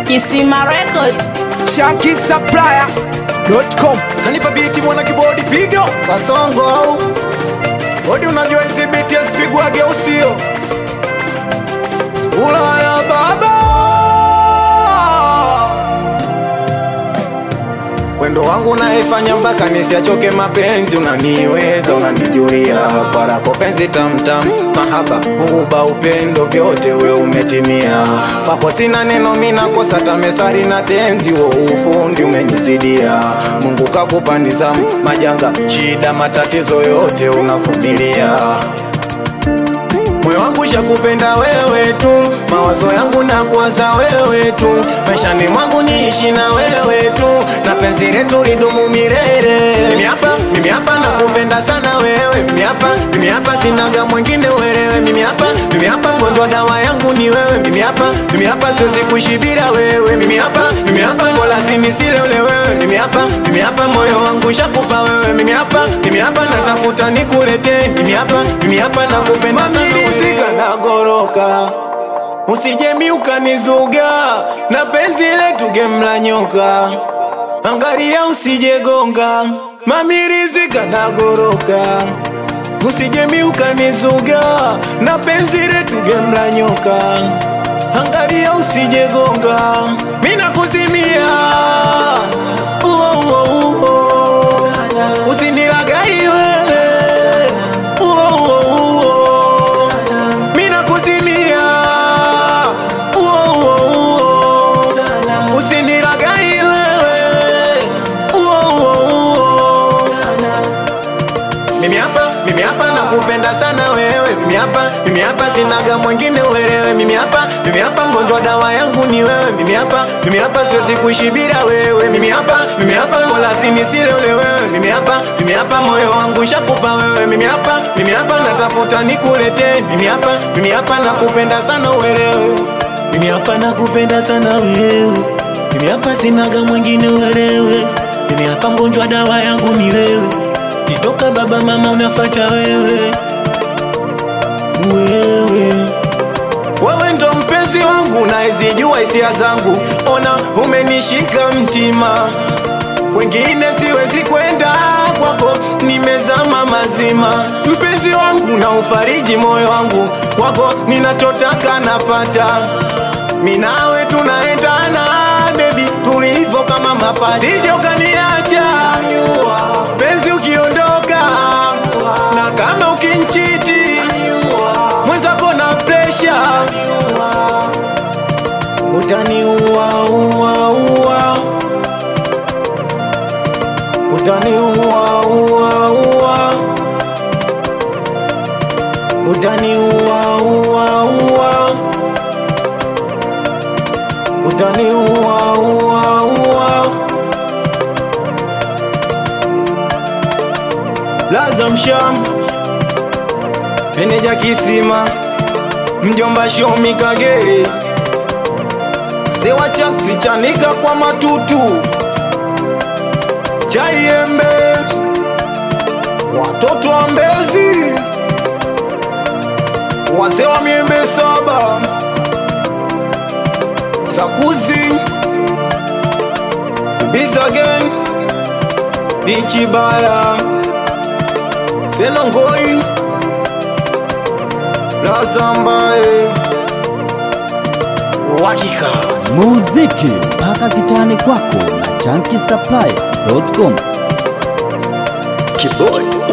Kisima Records. shankisupplier.com kanipa biti mwana kibodi pigo kasongo au odi unajua hizi biti azipigwage usio sura ya baba wendo wangu naifanya mpaka nisiachoke mapenzi unaniweza unanijulia parako penzi tamtam mahaba huba upendo vyote we umetimia papo sina neno minakosa tamesari na tenzi wo ufundi umenizidia mungu kakupa nizamu majanga shida matatizo yote unavumilia moyo wangu shakupenda wewe tu, mawazo yangu na kuwaza wewe tu, maishani mwangu niishi na wewe tu, na penzi letu lidumu milele. Mimi hapa, mimi hapa nakupenda sana wewe, mimi hapa, mimi hapa sinaga mwingine uelewe, mimi hapa, mimi hapa mgonjwa dawa yangu ni wewe, mimi hapa, mimi hapa siwezi kuishi bila wewe, mimi hapa, mimi hapa kwa lazima nisile ule wewe, mimi hapa, mimi hapa moyo wangu shakupa wewe, mimi hapa, mimi hapa natafuta nikuletee, mimi hapa, mimi hapa nakupenda sana wewe nagoroka usijemi ukanizuga na penzi letu gemla nyoka angalia usijegonga mamirizika nagoroka usijemi ukanizuga na penzi letu gemla nyoka angalia usijegonga mina kuzimia uo, uo, uo. usinilagai wewe uo, uo, uo. mina kuzimia uo, uo, uo. usinilagai wewe uo, uo, uo. Mimi hapa, mimi hapa nakupenda sana wewe. Mimi hapa, mimi hapa sinaga mwingine uelewe. Mimi hapa, mimi hapa mgonjwa dawa yangu ni wewe. Mimi hapa, mimi hapa siwezi kuishi bila wewe. Mimi hapa, mimi hapa kwa lazima nisile ule wewe. Mimi hapa, mimi hapa moyo wangu shakupa wewe. Mimi hapa, mimi hapa natafuta nikuletee. Mimi hapa, mimi hapa nakupenda sana uelewe. Mimi hapa nakupenda sana wewe. Mimi hapa sinaga mwingine uelewe. Mimi hapa mgonjwa dawa yangu ni wewe. Kitoka baba mama unafata wewe wewe wewe ndo mpenzi wangu naezijua hisia zangu ona umenishika mtima wengine siwezi kwenda kwako nimezama mazima mpenzi wangu na ufariji moyo wangu kwako ninachotaka napata minawe tunaendana bebi tulivyo kama mapacha sije ukaniacha penzi ukiondoka na kama ukinchiti mwenzako na presha utaniua ua ua utaniua ua ua utaniua ua ua utaniua ua ua laza msham meneja kisima mjomba shomi kagere sewa chaksi chanika kwa matutu chaiembe watoto wa mbezi wazee wa miembe saba sakuzi bizagen dichibaya senongoi lazambae wakika muziki mpaka kitani kwako na chankisupplier.com kibodi